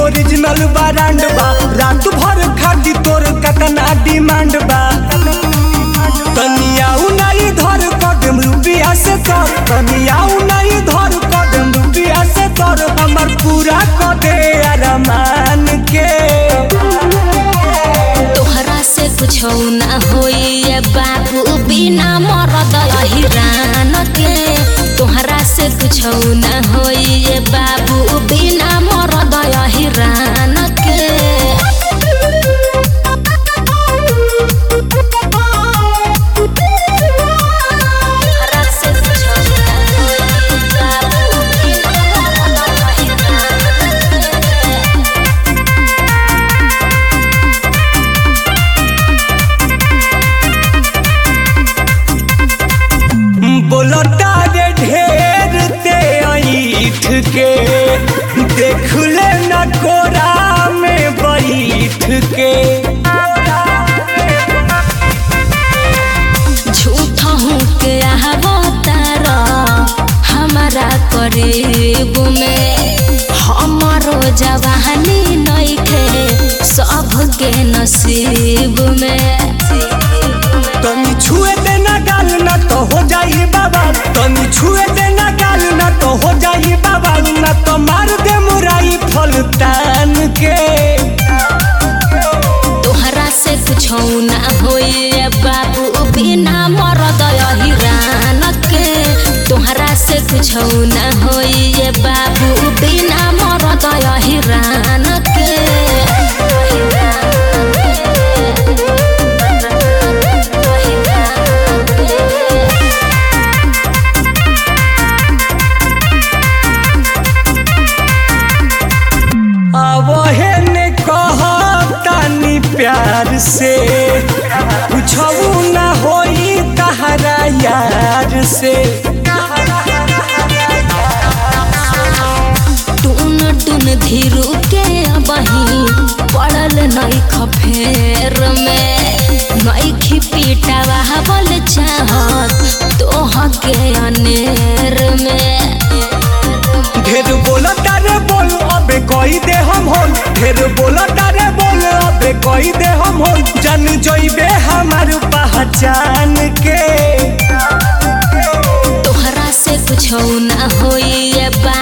original brand बा रात भर खाती तोर कतना डिमांड बा तनिया उनाई धर कदम रुपिया से तर तनिया उनाई धर कदम रुपिया से तर हमर पूरा क दे अरमान के तोहरा से कुछ ना होई बाबू बिना मरद हिरान के तोहरा से कुछ ना होई बाबू बिना मरद हिरान के तोहरा से कुछ ना होई बाबू बिना मरद हिरान के बोलता रे ढेर ते ऐठ के देख ले न कोरा में बैठ के झूठ हूँ के अवतार हमारा करीब में हमारो जवानी नइखे सबके नसीब में तनी छुए देना गाल ना तो हो जाई बाबा तनी छुए देना गाल ना तो हो जाई बाबा ना तो मार दे मुराई फल तान के तोहरा से कुछ ना होई बाबू बिना मरद हिरान के तोहरा से कुछ ना होई बाबू बिना मरद हिरान के आवहे ने कहतानी प्यार से कुछऊ ना होई तहरा यार से टून टून धीरू के बही पड़ल नई खफेर में नई खिपीटावा बल चाहत तोह के अनेर में ढेर बोला तारे बोल अबे कोई दे हम होन ढेर बोला तारे बोल अबे कोई दे हम होन जन जोइबे हमार पहचान के तोहरा से कुछ ना होई बा